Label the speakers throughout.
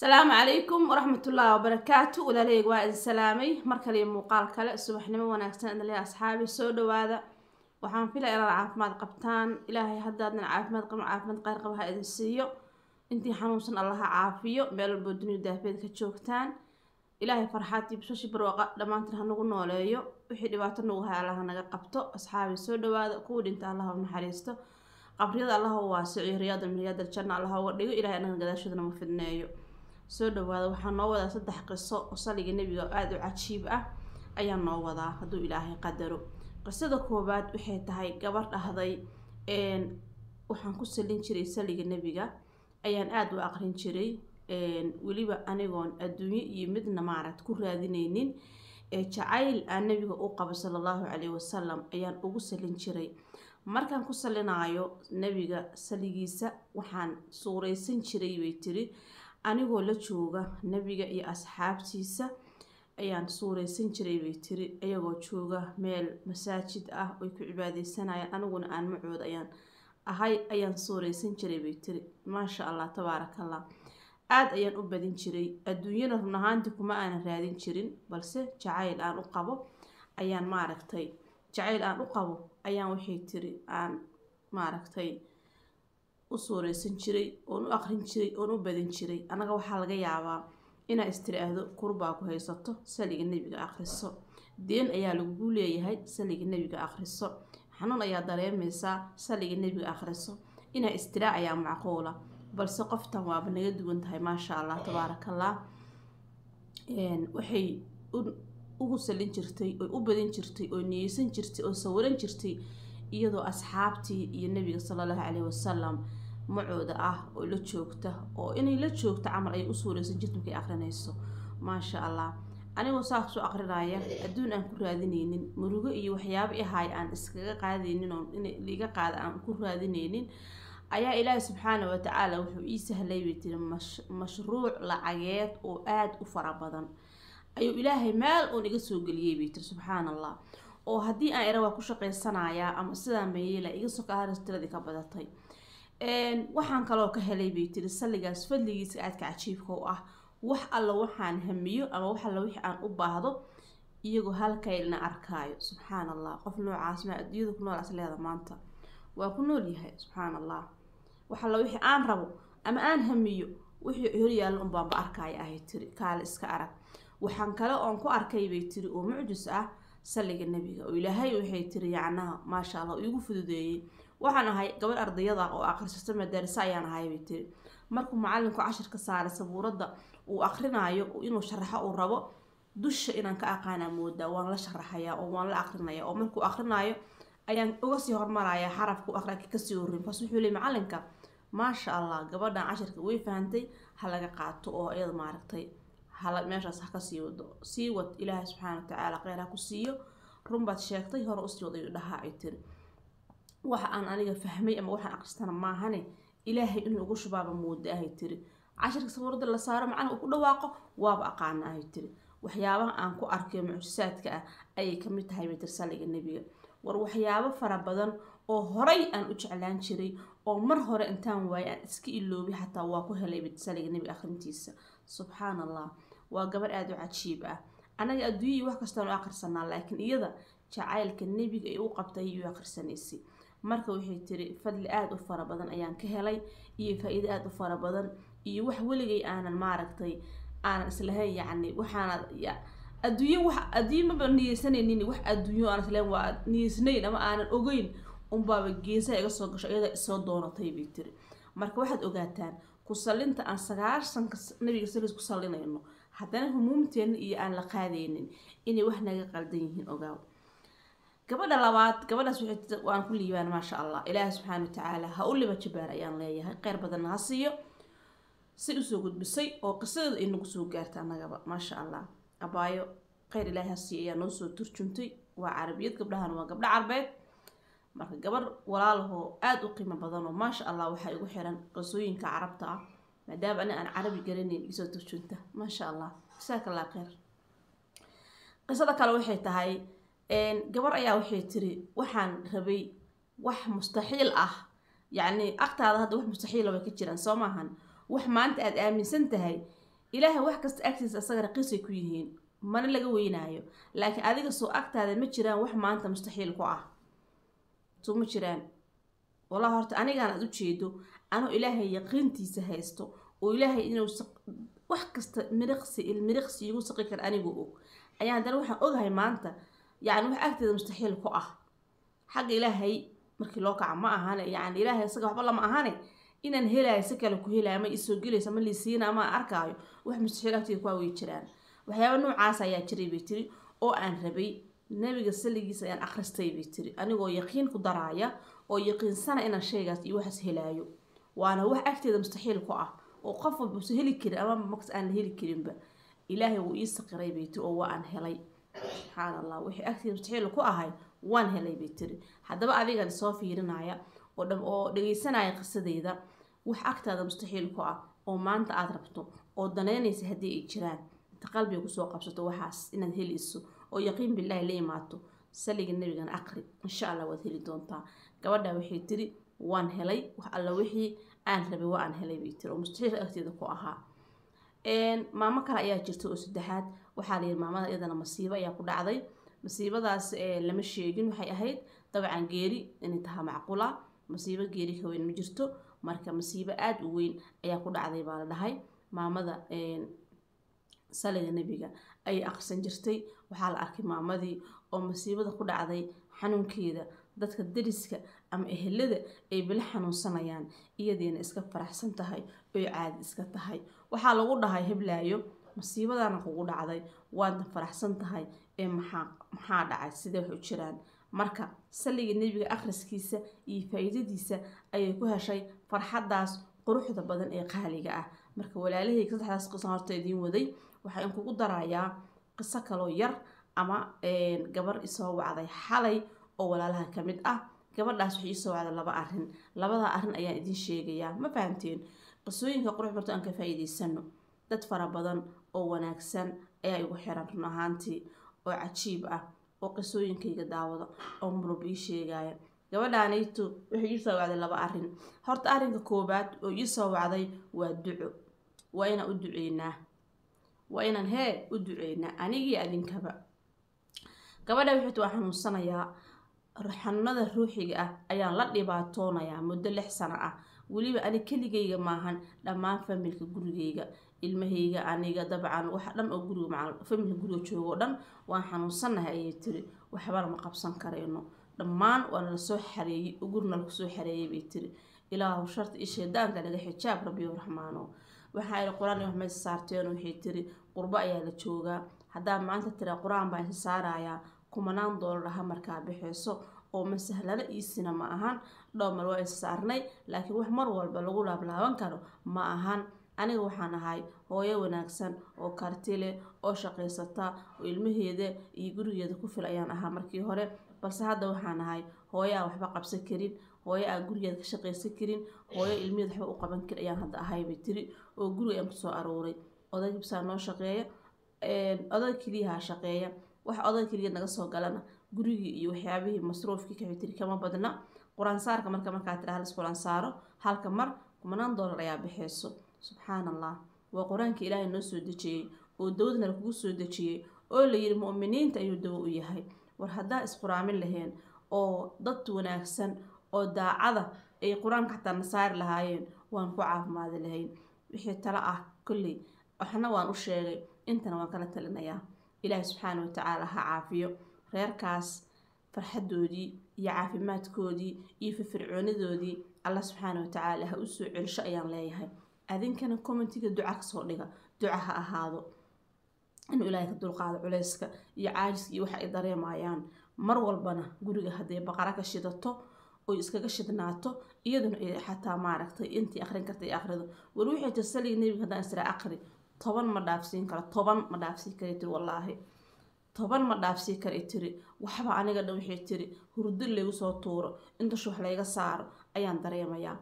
Speaker 1: asalaamu calaykum waraxmatullaahi wabarakaatu walaaleyga waa idin salaamay mar kaliyo muuqaal kale subaxnimo wanaagsan idinle asxaabi soo dhawaada waxaan filaya inaad caafimaad qabtaan ilaahay haddaadan caafimaad qabin caafimaad qayr qaba ha idin siiyo intii xanuunsan allaha caafiyo meel walboo duniya daafeed ka joogtaan ilaahay farxaad iyo bishashi barwaqa dhammaantiin hanagu nooleeyo wixii dhibaato nagu hay allaha naga qabto asxaabi soo dhawaada kuwa dhinta allaha u naxariisto qabriyada allaha u waasiciyo riyaada min riyaada aljanna allaha uga dhigo ilahay anaga gadaashoodana ma fidneeyo soo dhawaada waxaa noo wadaa saddex qiso oo saliga nebiga oo aada u cajiib ah ayaa noo wadaa hadduu ilaahay qadaro qisada koowaad waxay tahay gabar dhahday waxaan ku salin jiray saliga nebiga ayaan aada u aqrin jiray weliba anigoon adduunyo iyo midna maaragt ku raadineynin jacayl aan nebiga u qabo sala allahu caleyhi wasalam ayaan ugu salin jiray markaan ku salinaayo nebiga saligiisa waxaan suuraysan jiray bay tiri anigoo la jooga nebiga iyo asxaabtiisa ayaan suuraysan jiray bay tiri iyagoo jooga meel masaajid ah oy ku cibaadeysanayaan aniguna aan macooda ayaan ahay ayaan suuraysan jiray bay tiri maasha allah tabaarakallah aada ayaan u badin jiray adduunyana run ahaantii kuma aanan raadin jirin balse jacayl aan u qabo ayaan maaragtay jacayl aan u qabo ayaan waxay tiri aan maaragtay u suuraysan jiray oon u aqrin jiray oon u badin jiray annaga waxaa laga yaabaa inaa istiraahdo kurbaa ku haysato saliga nebiga akhriso deen ayaa lagugu leeyahay saliga nebiga akhriso xanuun ayaa dareemaysaa saliga nebiga akhriso inaa istiraa ayaa macquula balse qoftan waaba naga duwan tahay maasha allah tabaarakallah waxay ugu salin jirtay oy u badin jirtay oo niyeysan jirtay oo sawiran jirtay iyadoo asxaabtii iyo nebiga sala allahu caleyhi wasalam macooda ah oo la joogta oo inay la joogto camal ay u suuraysan jirta markay aqrinayso maasha allah anigoo saas u aqrinaya adduun aan ku raadineynin murugo iyo waxyaabo ihaay aan iskaga qaadaynin oo in liiga qaada aan ku raadineynin ayaa ilaahi subxaana watacaala wuxuu ii sahlay bay tiri mashruuc lacageed oo aada u fara badan ayuu ilaahay meel uun iga soo geliyey bay tiri subxaana allah oo haddii aan era waa ku shaqaysanayaa ama sidaan bayeela iga sokaharis tiradii ka badatay waxaan kaloo ka helay bay tiri salligaas fadligiisa aadka cajiibka u ah wax alla waxaan hamiyo ama wax alla wixii aan u baahdo iyagoo halkaylna arkaayo subxaan allah qof noocaas maa adduunyada ku noolaas leeda maanta waa ku nool yahay subxaan allah wax alla wixii aan rabo ama aan hamiyo wixii horyaalla unbaanba arkaayo ahay tiri kaale iska arag waxaan kale oon ku arkay bay tiri oo mucjis ah salliga nebiga oo ilaahay waxay tiri yacnaha maasha allah iigu fududeeyey waxaan ahay gabadh ardayada oo akhrisato madaarisa ayaan ahay bay tiri markuu macalinku cashirka saaray sabuuradda uu akrinaayo inuu sharaxo uu rabo dusha inaan ka aqaanaa moodaa waan la sharaxayaa oo waan la akrinaya oo markuu akrinaayo ayaan uga sii hormaraya xarafku aqraki kasii horin kaas wuxuu leey macalinka maasha allah gabadhan cashirka way fahantay ha laga qaato oo iyada maaragtay hala meeshaas ha kasii wado sii wad ilaahay subxaana watacaala kheyr ha ku siiyo runbaad sheegtay hore usii wadayu dhahaa ay tiri waxa aan aniga fahmay ama waxaan aqristana maahane ilaahay in lagu shubaaba mooda ahay tiri cashirka sabuurada la saaro macnaha uu ku dhawaaqo waaba aqaana ahay tiri waxyaabaha aan ku arkayo mucjisaadka ah ayay kamid tahay bay tiri saliga nebiga war waxyaabo fara badan oo horay aan u jeclaan jiray oo mar hore intaan waayay aan iska iloobay xataa waa ku helay saliga nebiga akhrintiisa subxaan allah waa gabar aada u cajiib ah anaga adduunyai wax kastaan u akhrisanaa laakiin iyada jacaylka nebiga ay u qabtay ayuu akhrisanaysay marka waxay tiri fadli aada u fara badan ayaan ka helay iyo faa-iido aada u fara badan iyo wax weligay aanan maaragtay aanan islahayn yacni waxaana adduunyo wax adduunyo maba niyeysanaynin wax adduunyo aan islahayn waa niyeysnayn ama aanan ogeyn unbaaba geesaha iga soo gasho iyada isoo doonatay bay tiri marka waxaad ogaataan ku sallinta aan sagaashanka nabiga saliis ku sallinayno haddana humuumteena iyo aan la qaadaynin inay wax naga qaldan yihiin ogaaw gabadha labaad gabadhaas waan ku liibaan maasha allah ilaahi subxaana watacaala ha u liba jabaar ayaan leeyahay kheyr badanna ha siiyo si usoo gudbisay oo qisadeeda ay nagu soo gaarta annagaba maasha allah abaayo kheyr ilaahi ha siiyo ayaa noo soo turjuntay waa carabiyad gabdhahan waa gabdho carbeed marka gabar walaalahoo aada u qiimo badan oo maasha allah waxaa igu xiran qisooyinka carabta ah maadaama ani aan carabi garanayn isoo turjunta maasha allah jasaaka allah kheyr qisada kale waxay tahay gabar ayaa waxay tiri waxaan rabay wax mustaxiil ah yacni agtaada hadda wax mustaxiila way ka jiraan soo maahan wax maanta aada aaminsan tahay ilaahay wax kasta agtiisa asaga raqiisay ku yihiin mana laga weynaayo laakiin adiga soo agtaada ma jiraan wax maanta mustaxiil ku ah soo ma jiraan wallahi horta anigaan aad ujeedo anuu ilaahay yaqiintiisa haysto oo ilaahay inuu wax kasta miriqsi ilmiriqsi igu saqi kara anigoo og ayaan haddana waxaan ogahay maanta yacni wax agteeda mustaxiil ku ah xagga ilaahay markii loo kaca ma ahane yacni ilaahay isaga waxba lama ahane inaan helaayo si kale ku helaayo ma isoo gelaysa ma liisiina ama arkaayo wax mustaxiil agteeda ku way jiraan waxyaaba noocaas ayaa jiray bay tiri oo aan rabay nabiga saligiisa ayaan akhristay bay tiri anigoo yaqiin ku daraaya oo yaqiinsana inaan shaygaas iyo waxaas helaayo waana wax agteeda mustaxiil ku ah oo qof walba usa heli karin ama maks aan la heli karinba ilaahay wuu ii saqiray bay tiri oo waa aan helay subxaan allah wixii agteeda mustaxiil ku ahay waan helay bay tiri haddaba adigan soo fiirinaya oo dham oo dhageysanaya qisadeyda wax agtaada mustaxiil ku ah oo maanta aada rabto oo danaynaysa haddii ay jiraan inta qalbiga kusoo qabsato waxaas inaad helayso oo yaqiin bilaahi la imaato saliga nabigan aqri insha allah waad heli doontaa gabadha waxay tiri waan helay wax alla wixii aan rabay waa aan helay bay tiri oo mustaxiil agteeda ku ahaa maamo kale ayaa jirta oo saddexaad waxaa la yidhi maamada iyadana masiibo ayaa ku dhacday masiibadaas lama sheegin waxay ahayd dabcan geeri inay tahaa macquula masiibo geeri ka weyn ma jirto marka masiibo aada u weyn ayaa ku dhacday baa la dhahay maamada saliga nebiga ayay aqrisan jirtay waxaa la arkay maamadii oo masiibada ku dhacday xanuunkeeda dadka dariska ama ehelada ay bila xanuunsanayaan iyadeena iska faraxsan tahay oy caadi iska tahay waxaa lagu dhahay heblaayo masiibadana kugu dhacday waadna faraxsan tahay ee maxaa maxaa dhacay sidee wax u jiraan marka saliga nebiga akhriskiisa iyo faa-iidadiisa ayay ku heshay farxaddaas quruxda badan ee qaaliga ah marka walaalahayga saddexdaas qisan horta idiin waday waxaa in kugu darayaa qiso kaloo yar ama gabar isoo wacday xalay oo walaalaha ka mid ah gabadhaas waxay isoo wacday laba arrin labada arrin ayaan idiin sheegayaa ma fahamteen qisooyinka qurux barto aan ka faa-iideysano dad fara badan oo wanaagsan ayaa igu xiran run ahaantii oo cajiib ah oo qisooyinkayga daawada oo murub ii sheegaya gabadhaanayto waxay ii soo wacday laba arrin horta arrinka koobaad oo ii soo wacday waa duco waa inaan u duceynaa waa inaan hee u duceynaa anigii adinkaba gabadha wixit waa xanuunsanayaa xanuunada ruuxiga ah ayaan la dhibaatoonayaa muddo lix sano ah weliba ani keligayga maahan dhammaan familka gurigayga ilmahayga aniga dabcan waxa dhan oo guriga maca familka guriga jooga oo dhan waan xanuunsanahay ayay tiri waxbana ma qabsan karayno dhammaan waa nala soo xareeyey gurina lagu soo xareeyay bay tiri ilaahu sharta iyo shaydaanka naga xijaab rabbiyo raxmaano waxaa ihi qur-aan wax maysa saarteen waxay tiri qurbo ayaa la joogaa haddaa maanta tira qur-aan baan isa saarayaa kumanaan doolar aha markaa bixeyso oo ma sahlana iisina ma ahan dhowmar waa isa saarnay laakiin wax mar walba lagu laablaaban karo ma ahan aniga waxaan ahay hooyo wanaagsan oo karti leh oo shaqaysata oo ilmaheeda iyo gurigeeda ku fil ayaan ahaa markii hore balse hadda waxaan ahay hooyo aan waxba qabsan karin hooyo aan gurigeeda ka shaqaysan karin hooyo ilmaheeda waxba u qaban karin ayaan hadda ahay bay tiri oo guriga ayaan kusoo arooray oday gibsaa noo shaqeeya oday keliyaha shaqeeya wax oday keliya naga soo galana gurigii iyo waxyaabihii masruufkii kaxay tiri kama badna qur-aansaarka marka markaa tira halis qur-aansaaro halka mar kumanaan doolar ayaa bixeyso subxaan allah waa qur-aanka ilaahay noo soo dejiyey oo dawadna lakugu soo dejiyey oo layidhi mu'miniinta ayuu dawo u yahay war haddaa isquraamin laheen oo dad wanaagsan oo daacada ay qur-aanka xataa na saari lahaayeen waan ku caafimaadi lahayn wixii talo ah kolley waxna waan u sheegay intana waan kala talinayaa ilaahay subxaana watacaala ha caafiyo reerkaas farxadoodii iyo caafimaadkoodii iyo firfircoonidoodii allah subxaana watacaala ha usoo celisho ayaan leeyahay adinkana commentiga duca kasoo dhiga duca ha ahaado inuu ilaahay ka dulqaado culeyska iyo caajiska iyo waxa ay dareemayaan mar walbana guriga hadday baqara ka shidato oy iskaga shidnaato iyaduna ay xataa maaragtay intii aqrin karta ay aqrido war wixii tir saliga nebiga haddaan israa aqri toban ma dhaafsiin karo toban ma dhaafsiin kara tiri wallaahi toban ma dhaafsii kara tiri waxba aniga dhan waxay tiri hurdo laygu soo tuuro intashu wax layga saaro ayaan dareemayaa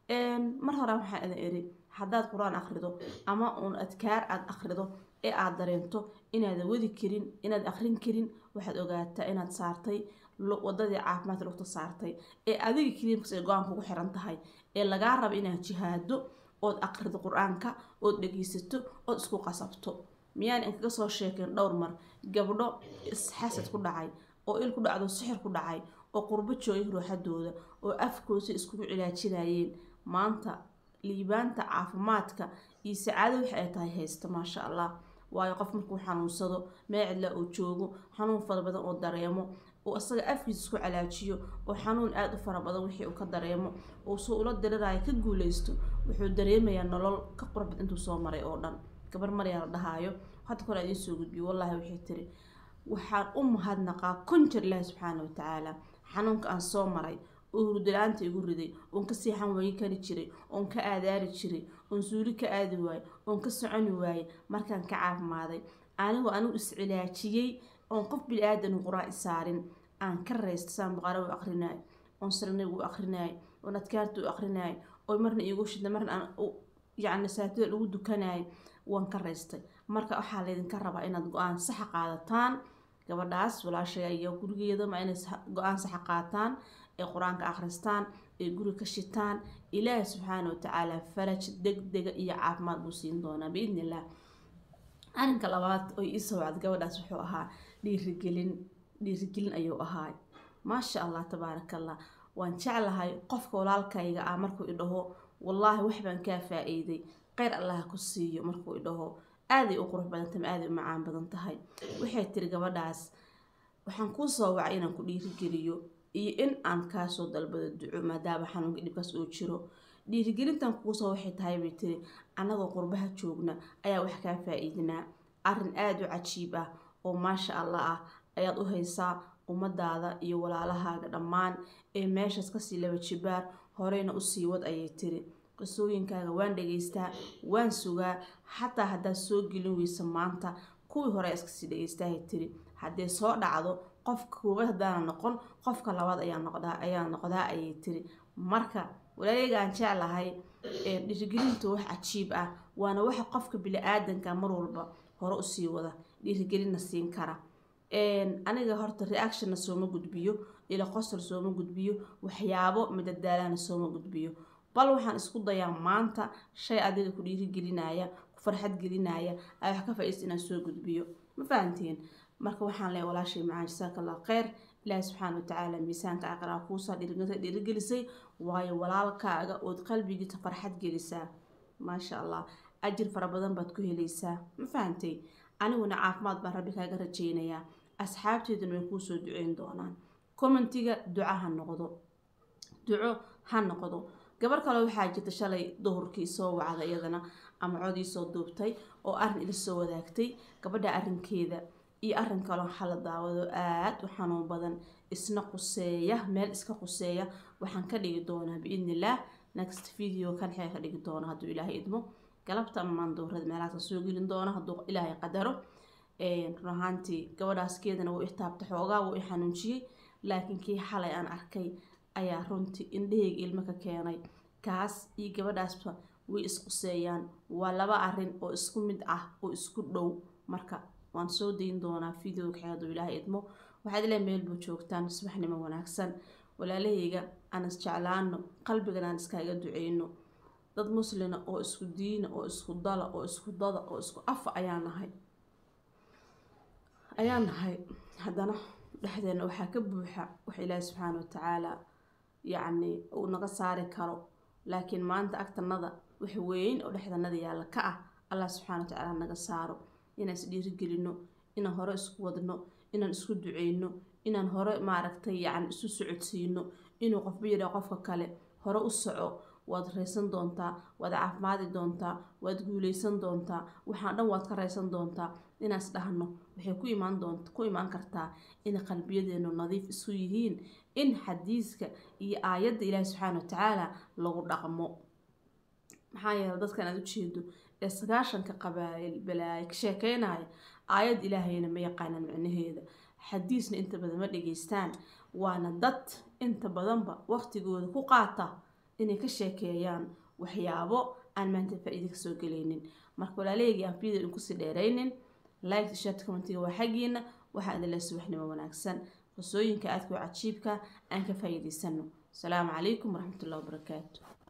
Speaker 1: mar hore waxaan idin iri haddaad qur-aan akhrido ama uun adkaar aada akhrido ee aada dareento inaadan wadi karin inaad akhrin karin waxaad ogaataa inaad saartay wadadii caafimaadka lugta saartay ee adiga keliya markas ay go-aan kugu xiran tahay ee lagaa raba inaad jihaado ood aqrido qur-aanka ood dhegeysato ood isku qasabto miyaan inkaga soo sheekeen dhowr mar gabdho isxasad ku dhacay oo il ku dhacdo sixir ku dhacay oo qurbo joogay ruuxadooda oo afkoosi iskugu cilaajinayeen maanta liibaanta caafimaadka iyo sacaado waxa ay tahay haysta maasha allah waayo qof markuu xanuunsado meel cidla uu joogo xanuun fara badan oo dareemo uu asaga afkiisa isku calaajiyo oo xanuun aada u fara badan wixii uu ka dareemo uu soo ula dirirayo ka guuleysto wuxuu dareemayaa nolol ka qurbad intuu soo maray oo dhan gabar maryaa la dhahaayo hadda kole idiin soo gudbiyo wallaahi waxay tiri waxaan u mahadnaqaa kun jir ilaahi subxaana watacaala xanuunka aan soo maray oo hurdala-aanta igu riday oon ka seexan wayi kari jiray oon ka aadaari jiray oon suuli ka aadi waayey oon ka soconi waayey markaan ka caafimaaday anigoo anigu iscilaajiyey oon qof bili-aadan qur-aan isaarin aan ka raysta saan baqara u aqrinaay oon sarnigu u aqrinaay oon adkaarta u aqrinaay oo marna iigu shida marna aan yacni saatida lagu dukanaay waan ka raystay marka waxaa laydinka rabaa inaad go-aan saxa qaadataan gabadhaas walaashaya iyo gurigeeda ma inay go-aan saxa qaataan ee qur-aanka akhristaan ee guri ka shitaan ilaahi subxaana watacaala faraj deg dega iyo caafimaad buu siin doonaa biidni illah arrinka labaad oo iisoo wacda gabadhaas wuxuu ahaa dhiirigelin dhiirigelin ayuu ahaay maasha allah tabaaraka allah waan jeclahay qofka walaalkayga ah markuu idhaho wallaahi wax baan kaa faa-iiday kheyr allaha ku siiyo markuu idhaho aaday u qurux badan tahay aaday u macaan badan tahay waxay tiri gabadhaas waxaan kuu soo wacay inaan ku dhiirigeliyo iyo in aan kaasoo dalbado duco maadaama xanuunka dhibkaas uu jiro dhiirigelintan kuusoo waxay tahay bay tiri annagoo qurbaha joogna ayaa wax kaa faa-iidinaa arrin aada u cajiib ah oo maasha allah ah ayaad u haysaa ummadaada iyo walaalahaaga dhammaan ee meeshaas kasii laba jibaar horeyna usii wad ayay tiri qisooyinkaaga waan dhegeystaa waan sugaa xataa haddaad soo gelin weysa maanta kuwii hore iskasii dhegeystahay tiri haddee soo dhacdo qofka koowaad haddaana noqon qofka labaad ayaa noqdaa ayaa noqdaa ayay tiri marka walaaleyga aan jeclahay dhiirigelinta wax cajiib ah waana waxa qofka bili-aadanka mar walba hore usii wada dhiirigelinna siin kara aniga horta reactionna sooma gudbiyo ila qosol sooma gudbiyo waxyaabo madadaalana sooma gudbiyo bal waxaan isku dayaa maanta shay adiga ku dhiirigelinaya ku farxad gelinaya ay wax ka faa-iista inaan soo gudbiyo ma fahanteen marka waxaan leeya walaashay macaan jasaaka allah kheyr ilaahi subxaana watacaala miisaanka aqraa kuusaa dhiirigelisay waayo walaalkaaga ood qalbigiisa farxad gelisaa maasha allah ajir fara badan baad ku helaysaa ma fahantay aniguna caafimaad baan rabbi kaaga rajeynayaa asxaabteeduna way kuusoo duceyn doonaan commentiga duco ha noqdo duco ha noqdo gabar kale waxaa jirta shalay duhurkii soo wacda iyadana ama codii soo duubtay oo arrin ila soo wadaagtay gabadha arrinkeeda iyo arrin kaloo xala daawado aada u xanuun badan isna quseeya meel iska quseeya waxaan ka dhigi doonaa biidnillaah next video kan xee ka dhigi doona hadduu ilaahay idmo galabta ama maanduurada meelahaas ka soo gelin doona hadduu ilaahay qadaro run ahaantii gabadhaas keedana wuu itaabta xoogaa wuu i xanuunjiyey laakiin kii xalay aan arkay ayaa runtii indhaheyga ilmo ka keenay kaas iyo gabadhaasba way isquseeyaan waa laba arrin oo isku mid ah oo isku dhow marka waan soo dayn doonaa videoga xeedu ilaahay idmo waxaad ilaa meel buu joogtaan subaxnimo wanaagsan walaalahayga aan isjeclaano qalbigan aan iskaaga duceyno dad muslina oo isku diina oo isku dala oo isku dada oo isku afa ayaa nahay ayaa nahay haddana dhexdeena waxaa ka buuxa wax ilaahi subxaana watacaala yacni uu naga saari karo laakiin maanta agtanada wax weyn oo dhexdanada yaalla ka ah allah subxaana watacaala naga saaro inaan is dhiirigelino inaan hore isku wadno inaan isku duceyno inaan hore maaragtay yacni isu socodsiino inuu qofba yidhaa qofka kale hore u soco waad raysan doontaa waad caafimaadi doontaa waad guuleysan doontaa waxaan dhan waad ka raysan doontaa inaas dhahno waxay ku imaan doonta ku imaan kartaa in qalbiyadeenu nadiif isu yihiin in xadiiska iyo aayadda ilaahi subxaana watacaala lagu dhaqmo maxaa yeele dadkan aad ujeedo ee sagaashanka qabaayil balaayo ka sheekeynaya aayad ilaahayna ma yaqaanaan micnaheeda xadiisna inta badan ma dhageystaan waana dad inta badanba waqtigooda ku qaata inay ka sheekeeyaan waxyaabo aan maanta faa-iida kasoo gelaynin marka walaaleygii aan video inkusii dheeraynin like shat commentiga waa xaggiina waxaa idin leh subaxnimo wanaagsan qisooyinka aadka u cajiibka aan ka faa-iideysano asalaamu calaykum waraxmatullahi wabarakaatu